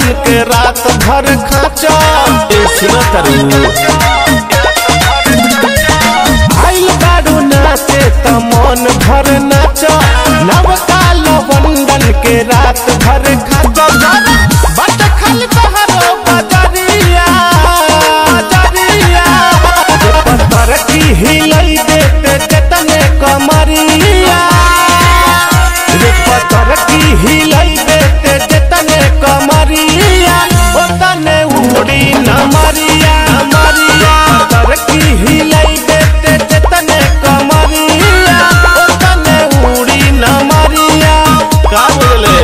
लवंडन के रात भर खाचा ए सुनो तरु आइल बारू नाचे त मन भर नाच नवका लवंडन के रात भर खाचा बट खाली बहरो बजरिया बजरिया पत्थर की हिलई देते चटने कमरिया रे पत्थर की हिलई देते चटने कमरिया ओ तने उड़ी न मरिया मरिया पत्थर की हिलई देते चटने कमरिया ओ तने उड़ी न मरिया का बोले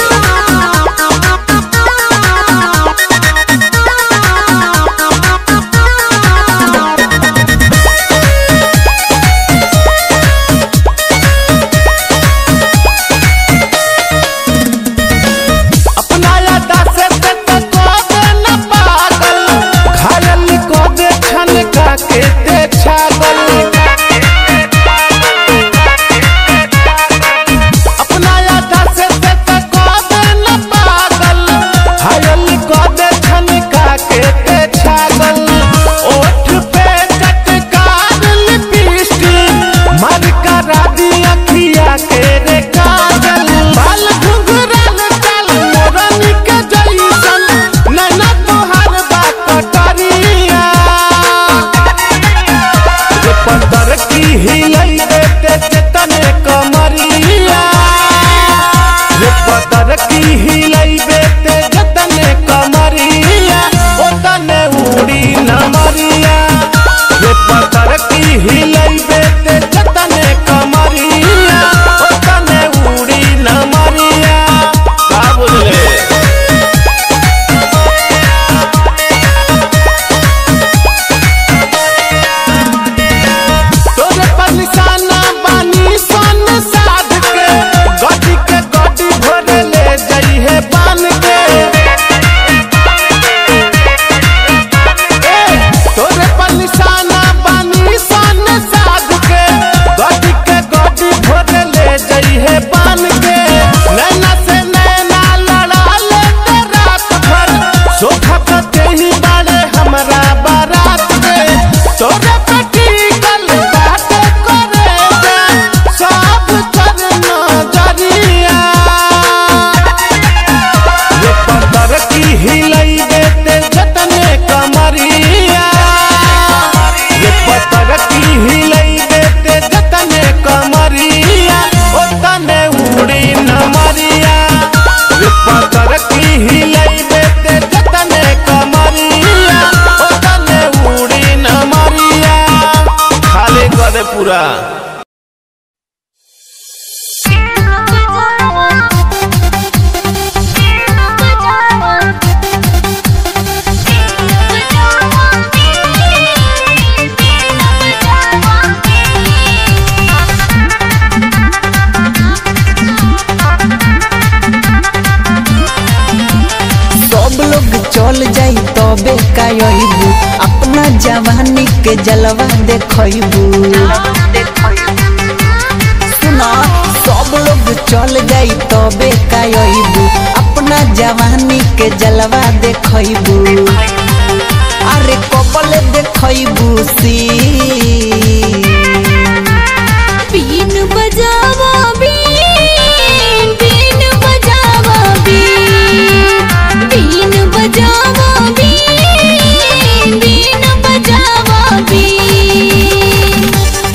अपना यादा से तक को दे न पागल घायल को दे छन का के ते छागल अपना यादा से तक को दे न पागल घायल को दे छन का के ते छागल ओठ पे चटकार लिपस्टिक मर करा दी अखिया के रे काजल बाल घुंघराल चाल मोरनी के जैसन नैना तोहार बा कटरिया रे पत्थर की हिलई देते चेतने कमरिया रे पत्थर की हिलई देते चेतने कमरिया ओ तने उड़ी न मरिया रे पत्थर की हिलई देते चेतने कमरिया ओ तने उड़ी न मरिया का बोले तोरे पर निशाना बानी सन साध के गड्डी के गड्डी भरे ले जाई है बान के ए, तोरे पर निशाना बानी सन साध के गड्डी के गड्डी भरे ले जाई है बान के नैना से नैना लड़ा ले ते रात भर सोखा कते ही बाड़े हमरा बारात के तोरे पे टिकल बाटे करे जा सब कर नजरिया ये पत्थर की हिलई देते जतने कमरिया ये पत्थर की हिलई देते जतने कमरिया ओ तने उड़ी न मरिया ये पत्थर की हिलई देते जतने कमरिया ओ तने उड़ी न मरिया खाली करे पूरा सब लोग चल जाई तबे कायबू अपना जवानी के जलवा देखबू सुना सब लोग चल जाई तबे कायबू अपना जवानी के जलवा देखबू अरे कपल देखबू सी बीन बजावा बीन बीन बजावा बीन बीन बजावा बीन बीन बजावा बीन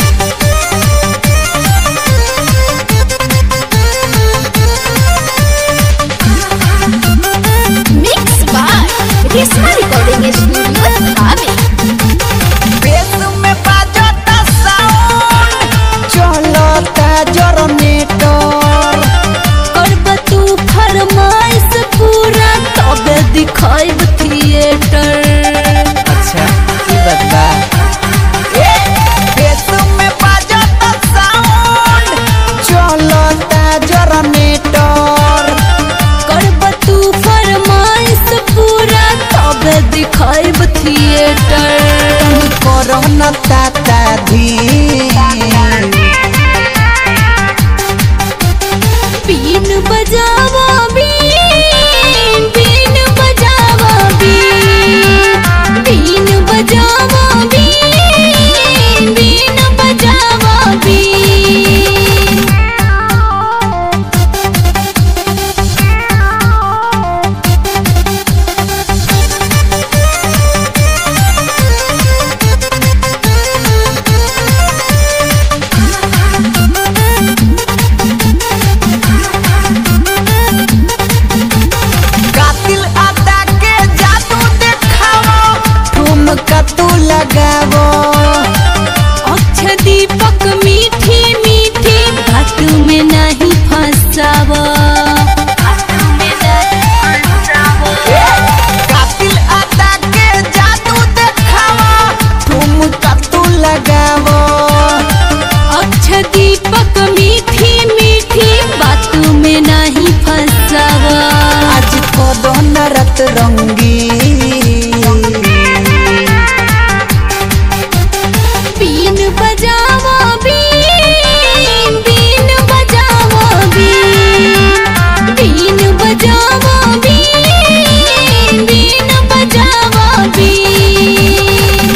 mix by Reshma recording studio Dhami bass में बाजता साउंड चलता जनरेटर करब तू फरमाइश पूरा तबे दिखाइब थिएटर अच्छा ई बात बा ए बेस में बाजता साउंड चलता जनरेटर करब तू फरमाइश पूरा तबे दिखाइब थिएटर करन ताता धी बीन बजावा बीन बीन सतरंगी बीन बजावा बीन बीन बजावा बीन बीन बजावा बीन बीन बजावा बीन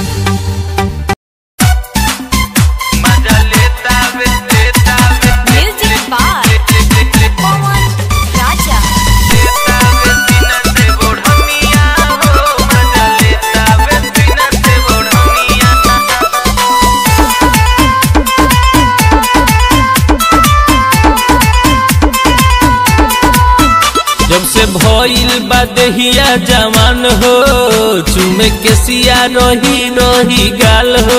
म्यूजिक बाय पवन राजा जब से भइल बा देहिया जवान हो चुमे के सिया रही रही गाल हो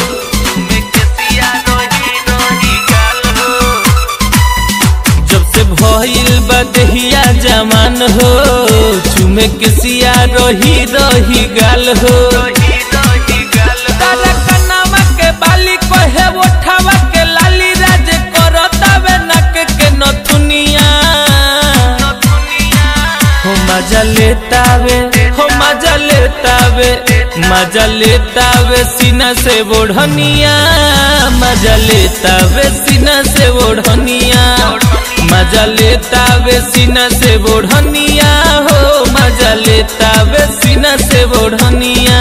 जब से भइल बा देहिया जवान हो चुमे के सिया रही रही गाल हो तारा कनावा के बाली कहे ओठावा के लाली राज करतावे नक के नथुनिया हो मजा लेतावे हो मजा लेतावे मजा लेतावे सीना से ओढ़निया मजा लेतावे सीना से ओढ़निया मजा लेतावे सीना से ओढ़निया हो मजा लेतावे सीना से ओढ़निया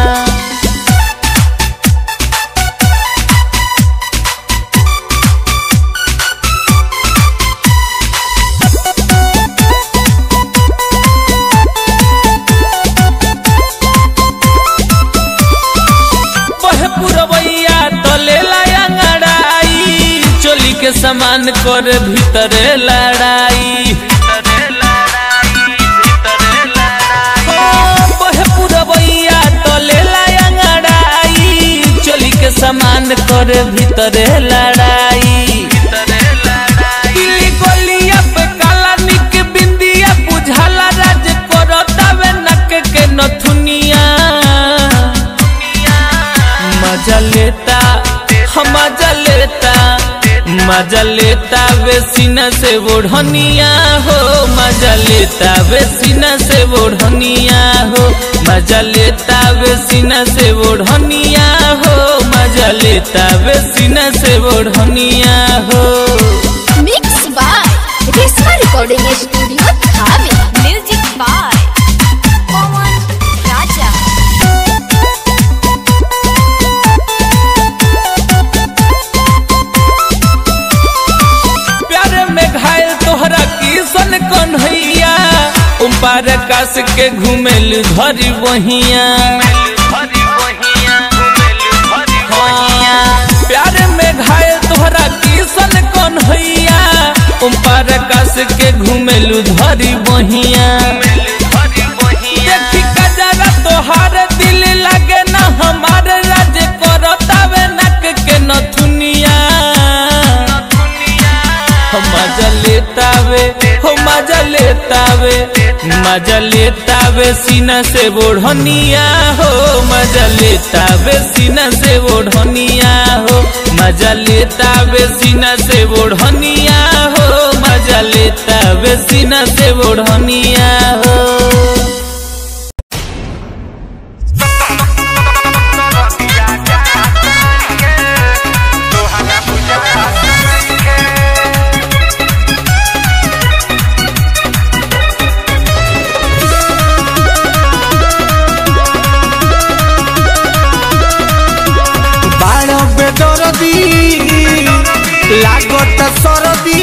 बहे पुरवैया तलेला अंगड़ाई चोली के समान कर भीतरे लड़ाई ओ, बहे पुरवैया तलेला अंगड़ाई चोली के समान कर भीतरे लड़ाई दिल्ली गलिया पे काला निक बिंदिया बुझाला राज करतावे नक के नथुनिया मजा लेता हम मजा लेता मजा लेता वे सीना से ओढ़निया हो मजा लेता वे सीना से ओढ़निया हो मजा लेता वे सीना से ओढ़निया हो मजा लेता वे सीना से ओढ़निया हो mix by Reshma recording studio Dhawe music by Pawan Raja प्यार में घायल तोहरा किसन कन्हैया उम पार कास के घुमेल धरी वहिया हाँ, प्यार में घायल तोहरा किसन कन्हैया उम पार कास के घुमेल धरी वहिया देखी कजरा तोहार दिल लगे ना हमार राज करतावे नक के नथुनिया हो मजा लेतावे हो मजा लेतावे मजा लेतावे सीना से ओढ़निया हो मजा लेतावे सीना से ओढ़निया हो मजा लेतावे सीना से ओढ़निया हो मजा लेतावे सीना से ओढ़निया हो ବାଣ ବେଦରଦି ଲାଗତ ସରଦି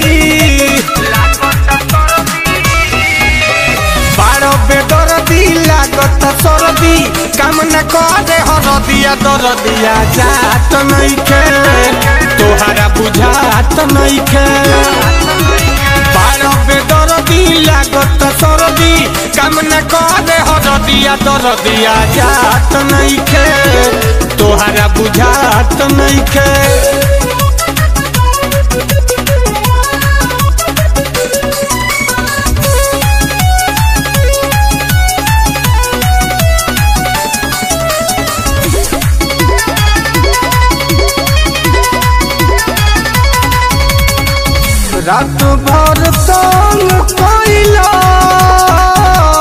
ବାଣ ବେଦରଦି ଲାଗତ ସରଦି କାମନା করে হরদিয়া দরদিয়া জাত নইখে তোহারা বুঝাত নইখে বারো বেদরদি লাগত সরদি কামনা করে হরদিয়া দরদিয়া জাত নইখে তোহারা বুঝাত নইখে রাত ভর তং কইলা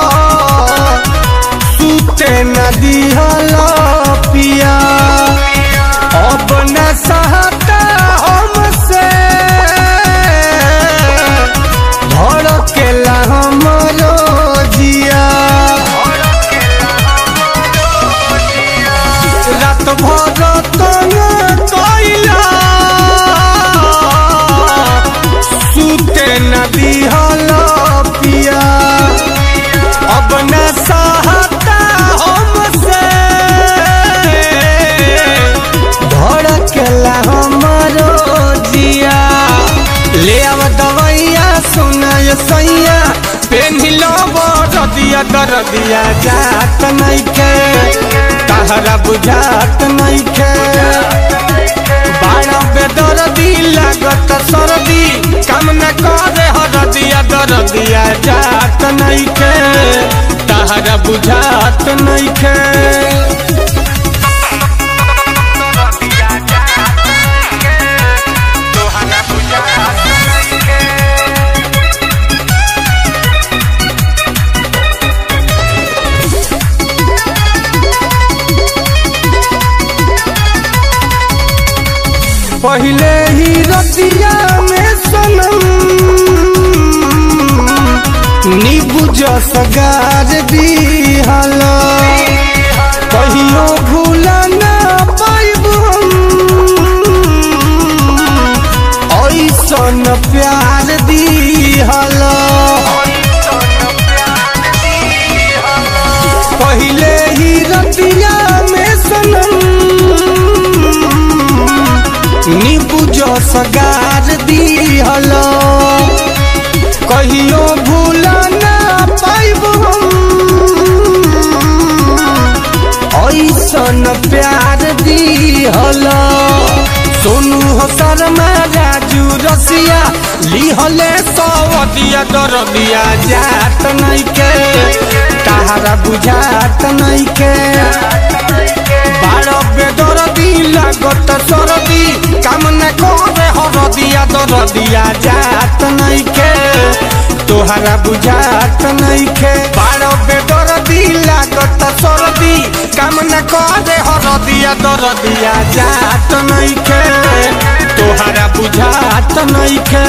सैया पेन्हिलो रदिया दरदिया जात नइखे तहरा बुझात नइखे बाड़ा बेदरदी लागत सरदी काम न करे हरदिया दरदिया जात नइखे तहरा बुझात नइखे पहले ही रतिया में सनम नीबू सगार दिहल कहियो भूला ना पाइब हम ऐसन प्यार दिहल पहले ही रतिया में सनम नीबू सगार दिहल कहियो भूला ना पाइब हम ऐसन प्यार दिहल सोनू हो शर्मा राजू रसिया लिहले सवदिया दरदिया जात नइखे तहारा बुझात नइखे बारह बेदरदी लागत सरदी काम न करे हरदिया दरदिया जात नइखे तोहरा बुझात नइखे बारह बेदरदी लागत सरदी काम न करे हरदिया दरदिया जात नइखे तोहरा बुझात नइखे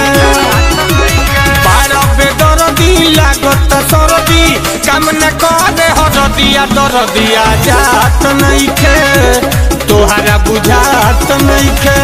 बारह बेदरदी लागत सरदी काम न करे हरदिया दरदिया जात नइखे तोहरा बुझात नइखे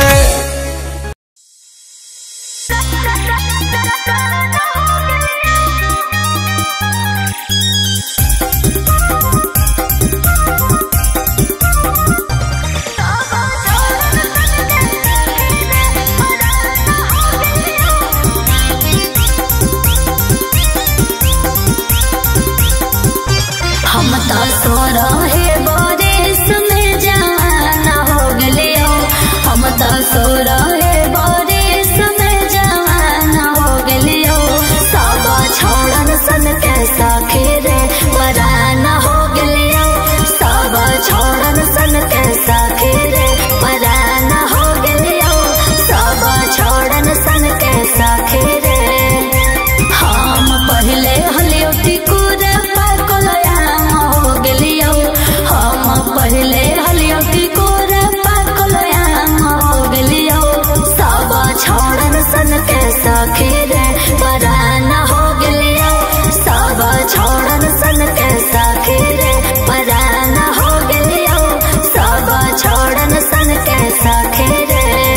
हम तो सो रहे बारिश में जाना हो गले हो हम तो सो रहे बारिश में जाना हो गले हो सब छोड़न सन कैसा खेरे पराना हो गले हो सब छोड़न सन कैसा खेरे पराना हो गले हो सब छोड़न सन कैसा खेरे हम पहले हलियोटी कुरा पाकलयाम हो गेलियो हम पहले हलियोटी कुरा पाकलयाम हो गेलियो सब छोड़न सन कैसा खेरे पराना हो गेलियो सब छोड़न सन कैसा खेरे पराना हो गेलियो सब छोड़न सन कैसा खेरे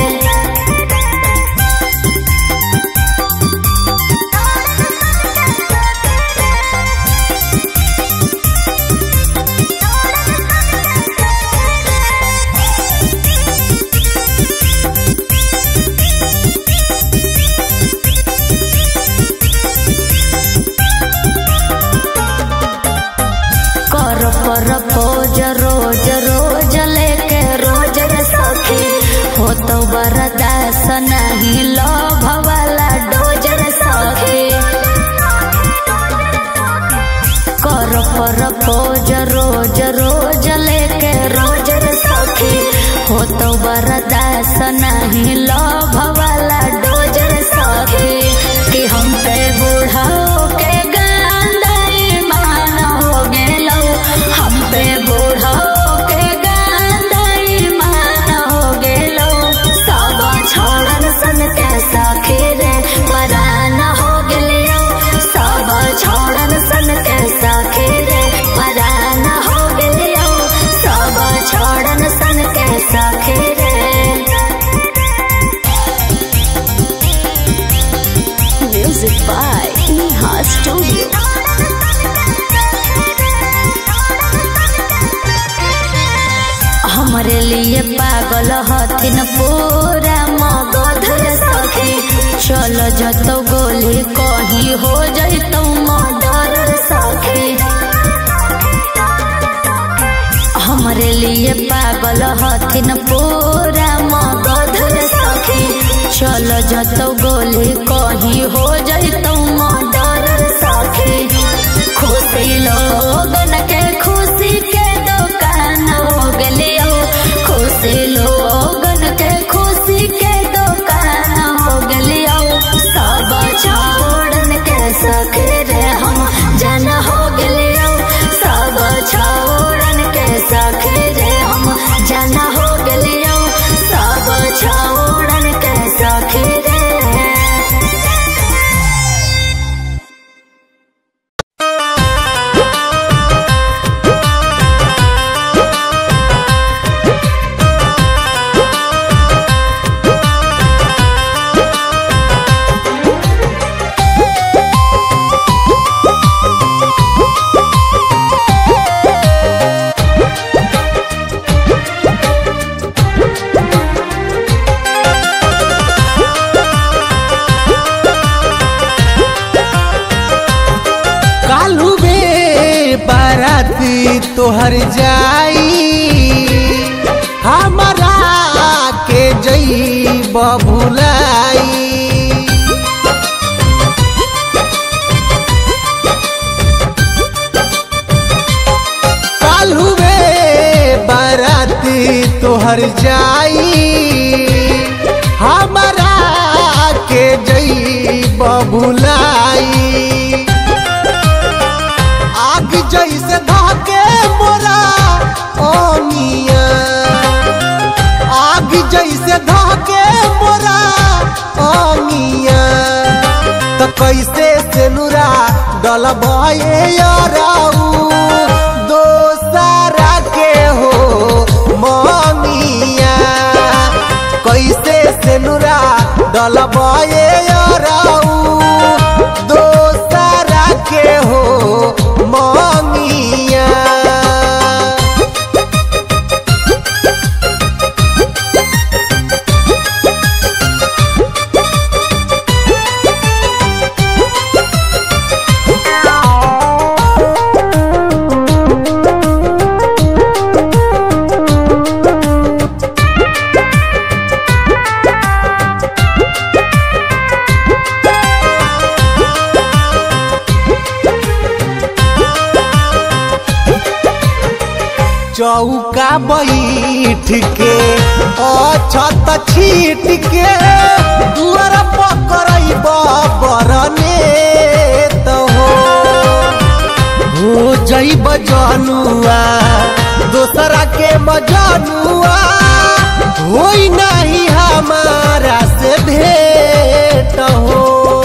कर पर पोज रोज रोज लेके रोज रे सखी हो तो बरदास नहीं लोभ वाला डोज रे सखी कर पर पोज रोज रोज लेके रोज रे सखी हो तो बरदास नहीं लोभ वाला डोज रे सखी कि हम पे बूढ़ा के गांधाई मान हो गेलो हम पे बूढ़ा के गांधाई मान हो गेलो सब छोड़न सन कैसा खेरे पराना हो गेलियो सब छोड़न सन कैसा खेरे पराना हो गेलियो सब छोड़न सन कैसा खेरे Music by Neha Studio. हमरे लिए पागल हथिन पूरा मगध रे सखी चल जतो गोली कहीं हो जैतो मर्डर सखी हमरे लिए पागल हथिन पूरा मगध सखी चल जतो गोली कहीं हो जैतो मर्डर सखी खुशी लोगन के खुशी के दुकान हो गलियो खुशी लोगन के खुशी के दुकान हो गलियो सब छोड़न के सखी रे हम जन हो गलियो सब छोड़न के सखी रे हम जन हो गलियो सब छोड़न के सखी रे कालू बे बाराती तोहर जाई हमारा के जई बबुलाई कालू बे बाराती तोहर जाई हमारा के जई बबुलाई आग जैसे धाके मोरा ओनिया आग जैसे धाके मोरा ओनिया तो कैसे से नुरा डलबे याराऊ दोसरा के हो मनिया कैसे से नुरा डलबे याराऊ दोसरा के हो मनिया चौका बैठ के अछत छीट के दुआर पकड़ई बरने तो हो हो जईब जनुआ दोसरा के मजनुआ होई नहीं हमारा से भेंट हो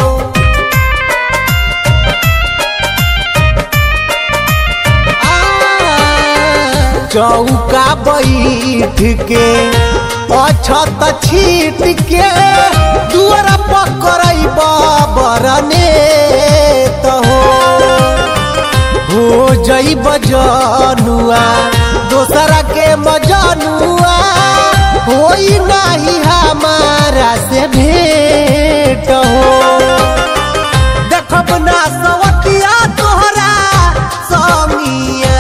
चौका बैठ के अछत छीट के दुआर पकड़ई बरने तो हो हो जईब जनुआ दोसरा के मजनुआ होई नहीं हमारा से भेंट हो देखब ना सवतिया तोहरा समिया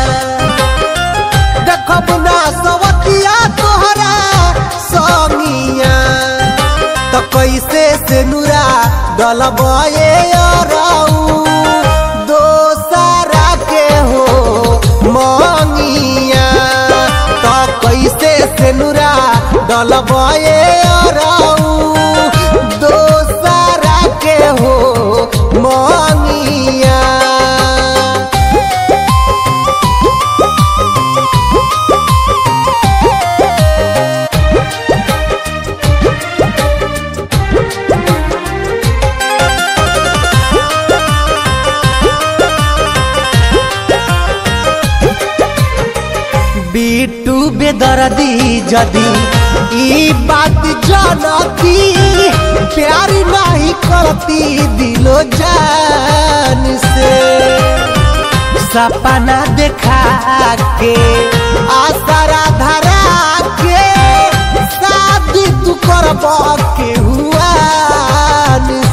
देखब ना सवतिया तोहरा समिया तो कैसे से नुरा डलबे अरऊ दोसरा के हो मनिया तो कैसे से नुरा डलबे अरऊ दोसरा के हो मनिया बिट्टू बेदर्दी जदी ई बात जानती प्यार नहीं करती दिलो जान से सपना देखा के आसरा धरा के शादी तू करब के हुआ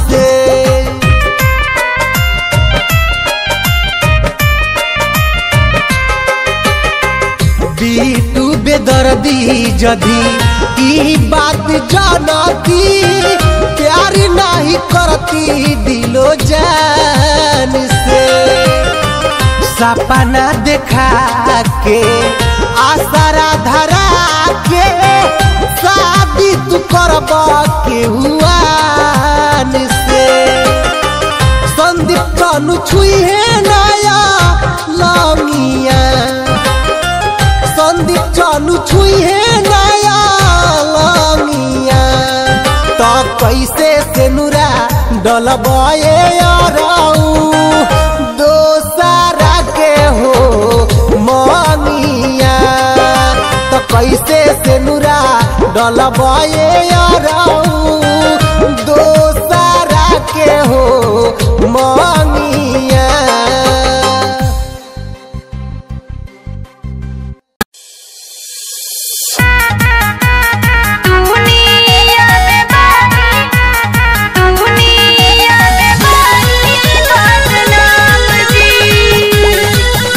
बेदर्दी जदी ई बात जानती प्यार नहीं करती दिलो जान से सपना देखा के आसरा धरा के शादी तू करब के हुआन से संदीप कानू छुई है नया लामिया संदीप चानू छुई है नया लामिया तो कैसे से नुरा डलबए याराऊ दोसारा के हो मामिया तो कैसे से नुरा डलबए याराऊ दोसारा के हो मामिया दुनिया में बानी दुनिया में बानी बदनाम जी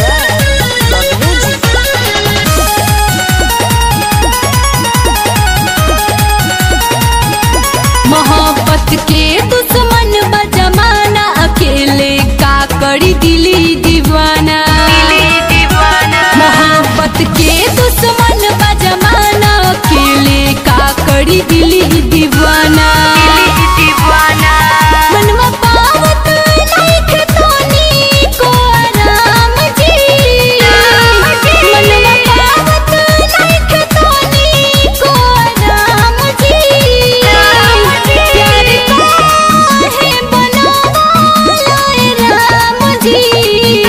मोहब्बत के दुश्मन बा जमाना अकेले का करी दिली दीवाना मोहब्बत के दुश्मन बा जमाना अकेले का करी दिली दीवाना मनवा पावत नइखे तोनी को आराम जी मनवा पावत नइखे तोनी को आराम जी प्यार काहे बनावला राम जी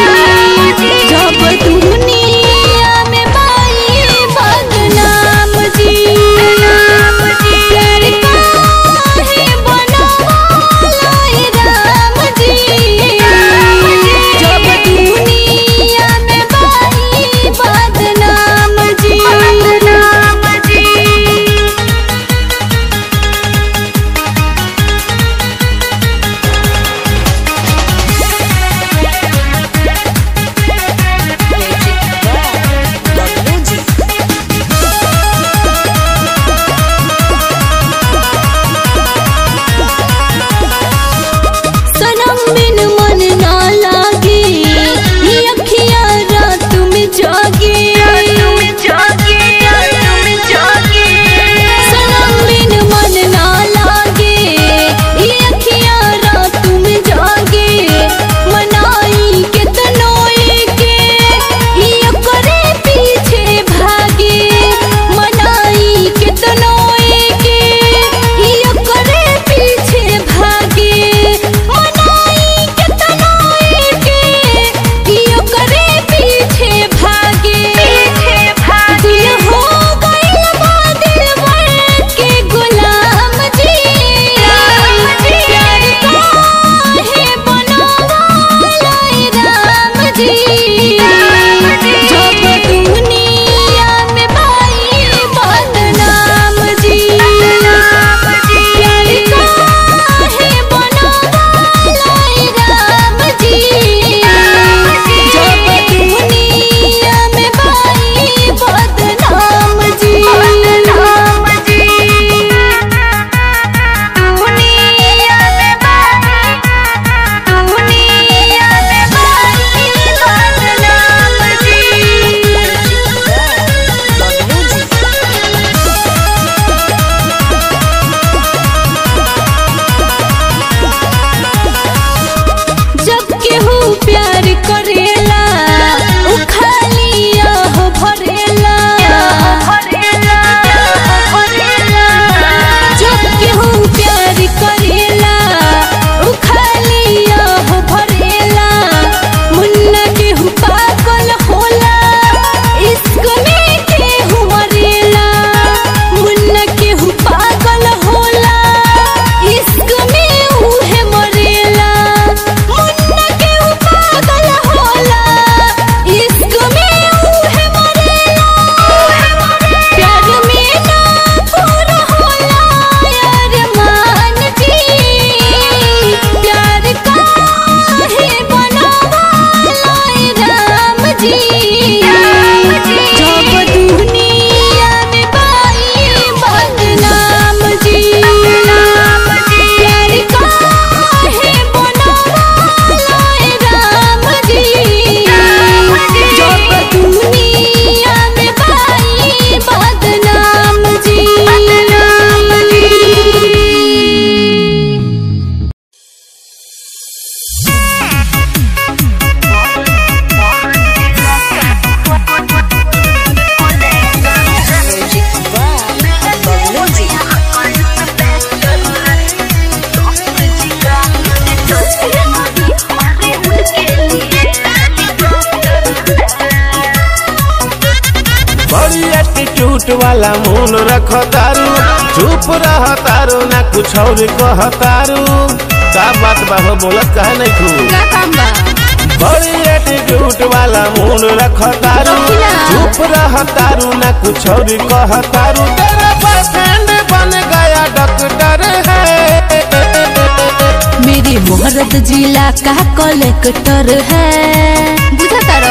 एटीट्यूड वाला मूल रख तारू चुप रह तारू ना कुछ और कह तारू का बात बा हो बोलत कहा नहीं तू का काम बा बड़ी एटीट्यूड वाला मूल रख तारू रखिला। चुप रह तारू ना कुछ और कह तारू तेरा बॉयफ्रेंड बन गया डॉक्टर है मेरे मोहरत जिला का कलेक्टर है बुझा तारो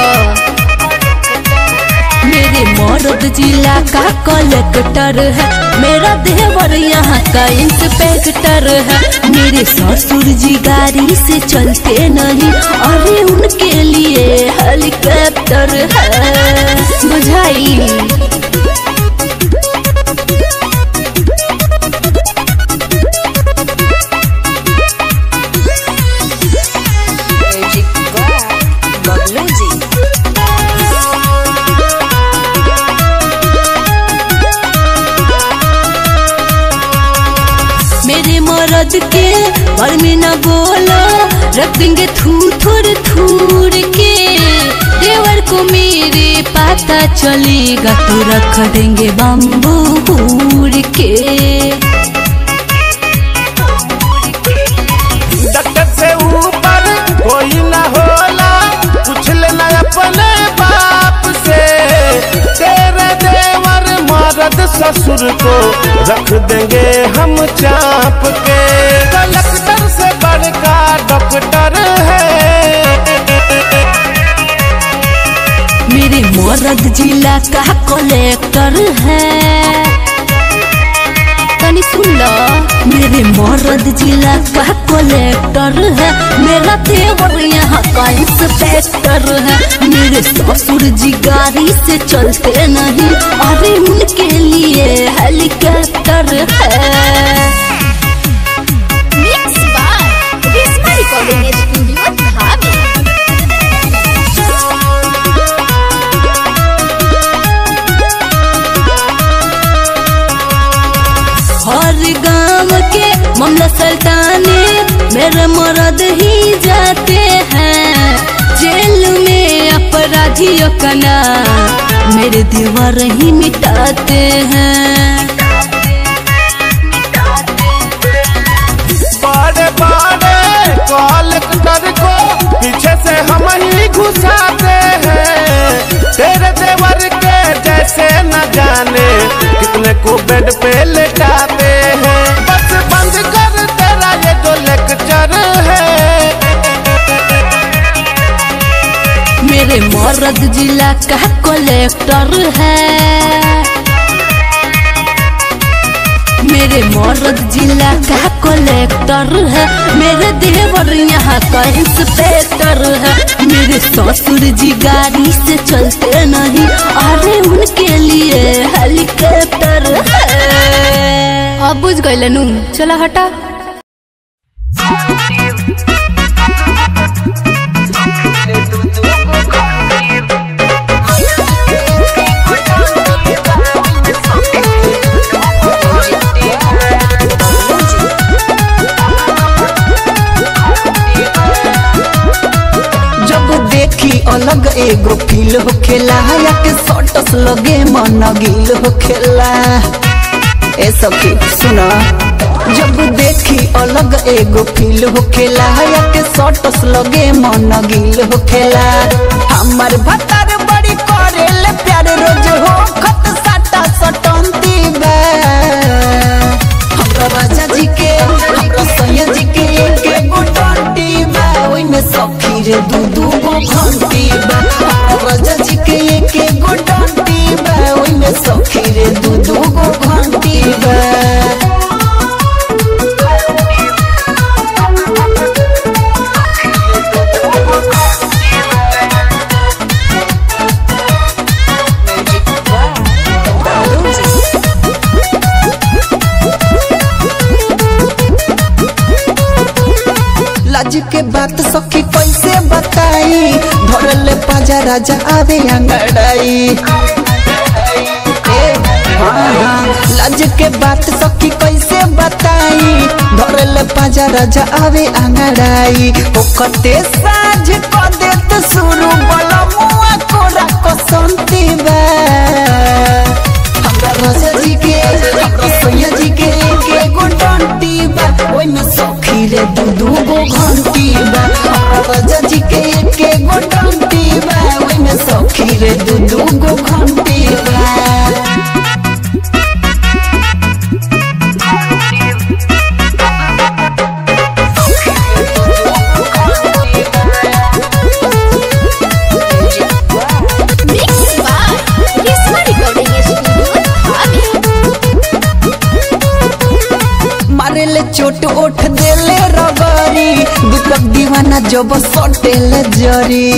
मेरे मोहरत जिला का कलेक्टर है मेरा देवर यहाँ का इंस्पेक्टर है मेरे ससुर जी गाड़ी से चलते नहीं अरे उनके लिए हेलीकॉप्टर है बुझाई मेरे मरद के घर में न बोलो रख देंगे थूर थूर थूर के देवर को मेरे पता चलेगा तो रख देंगे बम्बू हूर के डॉक्टर से ऊपर कोई ना होला पूछ लेना अपने बाप से तेरे देवर मर्द ससुर को रख देंगे हम चाप के कलेक्टर से बड़का डॉक्टर है मेरे मरद जिला का कलेक्टर है तनी सुन लो मेरे मरद जिला का कलेक्टर है मेरा देवर यहाँ का इंस्पेक्टर है मेरे ससुर जी गाड़ी से चलते नहीं अरे उनके लिए हेलीकॉप्टर है mix by Reshma recording studio Dhabi हर गांव के मामला सल्ताने मेरे मर्द ही जाते हैं जेल में अपराधियों का नाम मेरे दीवार ही मिटाते हैं बड़े बड़े कलेक्टर को पीछे से हम ही घुसाते हैं तेरे देवर के जैसे न जाने कितने को बेड पे लेटाते हैं बस बंद कर तेरा ये जो लेक्चर है मेरे मर्द जिला का कलेक्टर है मेरे मर्द जिला का कलेक्टर है मेरे देवर यहाँ का इंस्पेक्टर है मेरे ससुर जी गाड़ी से चलते नहीं अरे उनके लिए हेलीकॉप्टर है अब बुझ गए नू चला हटा जब देखी अलग एगो फील होखेला या के सटस लगे मन गिल होखेला ए सखी सुना जब देखी अलग एगो फील होखेला या के सटस लगे मन गिल होखेला हमर भतार बड़ी करेले प्यार रोज हो खत साटा सटंती बा हमरा राजा जी के हमरा सैया जी के एक गो डंटी बा ओइमे सखी रे दू दू गो घंटी बा हमरा राजा जी के एक गो डंटी बा ओइमे सखी रे दू दू गो घंटी बा लाज के बात सखी कैसे बताई धरल पाजा राजा आवे अंगड़ाई ए, हाँ, हाँ, लाज के बात सखी कैसे बताई धरल पाजा राजा आवे अंगड़ाई ओकते साझ क देत शुरू बल मुआ कोरा कसंती बा हमरा रे दू दू गो घंटी बा Mixed by Risma Recording Studio, Dhabi. मारेले चोट ओठ देले रगरी दीपक दीवाना जब सटेले जरी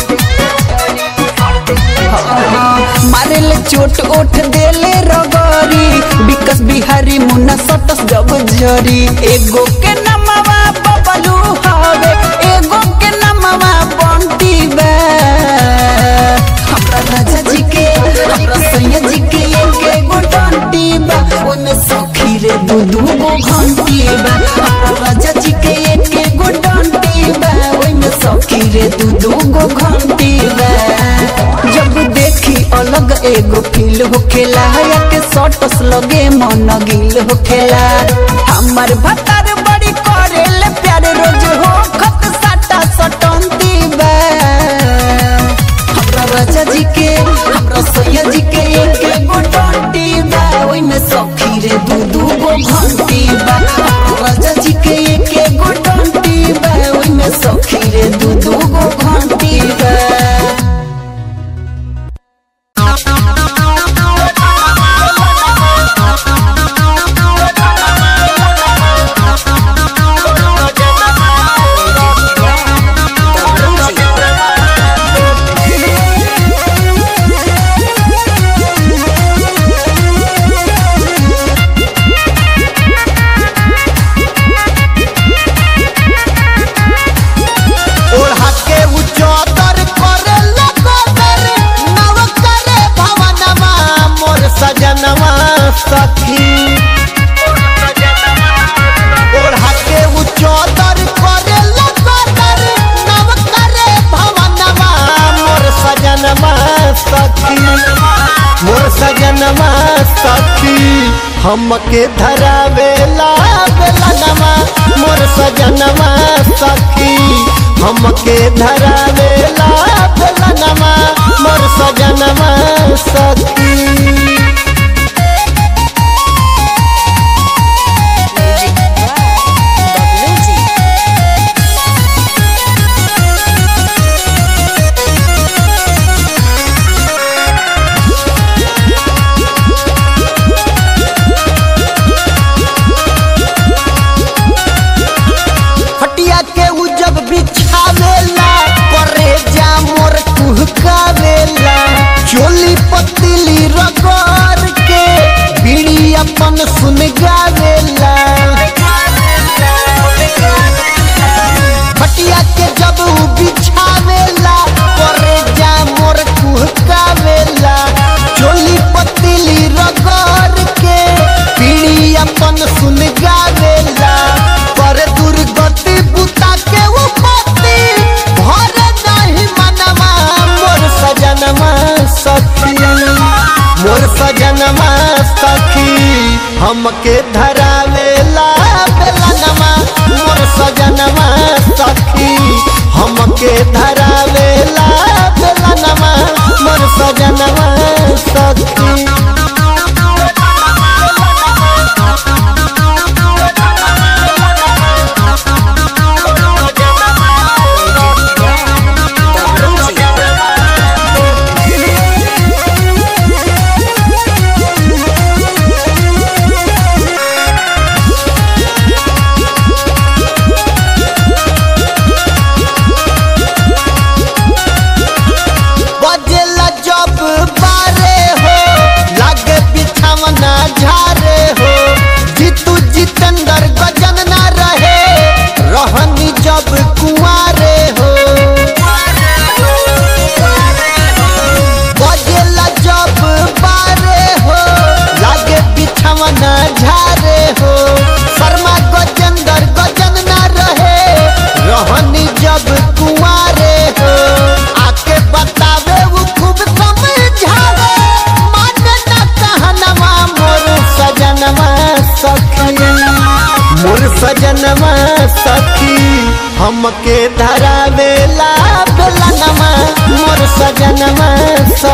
हाँ, मारेले चोट ओठ देले रगरी विकस बिहारी मुन्ना सटस जब जरी एगो के नमवा बबलू हवे एगो के नमवा बंटी बे हमरा राजा जी के हमरा सैया जी के एके गो डंटी बा ओमे सखी रे दू दू गो घंटी बा हमरा राजा जी के एके गो डंटी बा ओमे सखी रे दू दू गो घंटी बा जब देखी अलग एगो फील होखेला या के सटस लगे मन गिल होखेला हमर भतार बड़ी करेले प्यार रोज हो खत साटा सटंती बा हमरा राजा जी के हमरा सैया जी के एक गो डंटी बा ओइमे सखी रे दू दू गो घंटी बा हमरा राजा जी के एक गो डंटी बा ओइमे सखी रे दू दू गो घंटी बा ओढ़ा के उ चौदर करे लगोदर नव करे भवनमा मोर सजनवा सखी ओढ़ा के उ चौदर करे लगोदर नव करे भवनमा मोर सजनवा सखी मोर सजनवा सखी हमके धरावेला बेलनवा मोर सजनवा सखी हमके धरावेला बेलनवा मोर सजनवा सखी हटिया के उ जब बिछावेला करे जा मोर कुहकावेला चोली पतली रगड़ के बीड़ी अपन सुन गावेला हटिया के जब उ बिछावेला करे जा मोर कुहकावेला चोली पतली रगड़ के बीड़ी अपन सुन गावेला पर दुर्गति बुता के वो पति भर नहीं मनवा मोर सजनमा सखी मोर सजनमा सखी हमके धरावेला बेलनमा मोर सजनमा सखी हमके धरावेला बेलनमा मोर सजनमा सखी बजेला जब बारे हो लागे बिछावना झारे हो जीतू जितेंद्र गजन ना रहे रहनी जब कुआरे हो बजेला जब बारे हो लागे बिछावना झारे हो शर्मा गजेंद्र गजन ना रहे रहनी जब कुआरे हो आके बतावे वो खूब समझावे माने ना कहनवा मोर सजनवा सखी मोर सजनवा सखी हमके धरावेला बेलनवा मोर सजनवा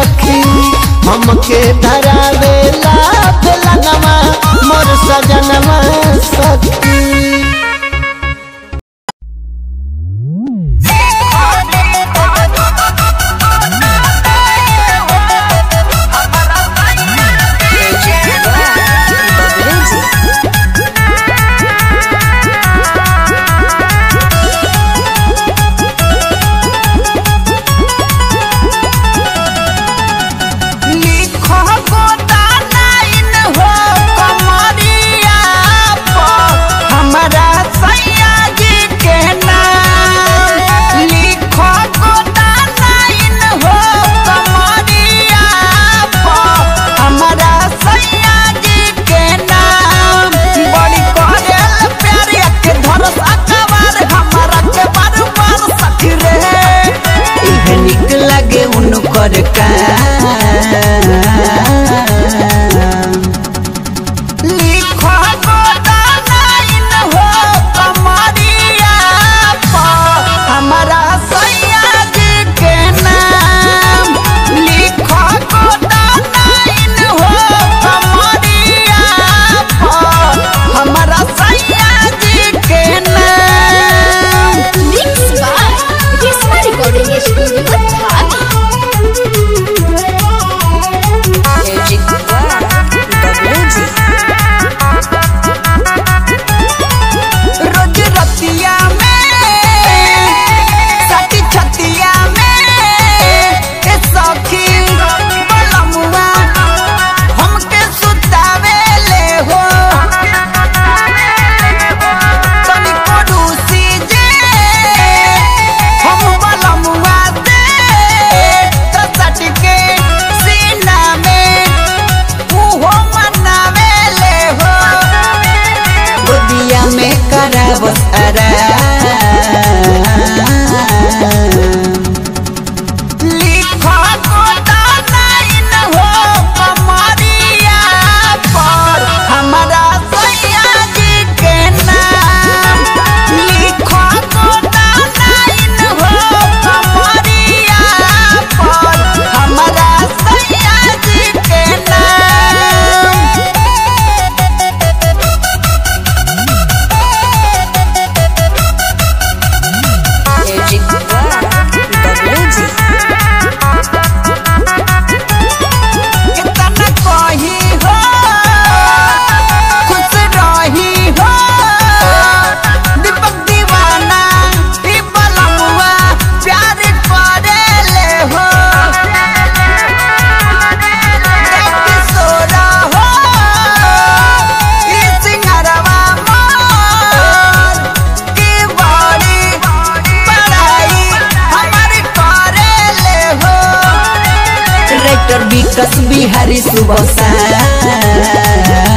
विकस बिहारी सुबह शाम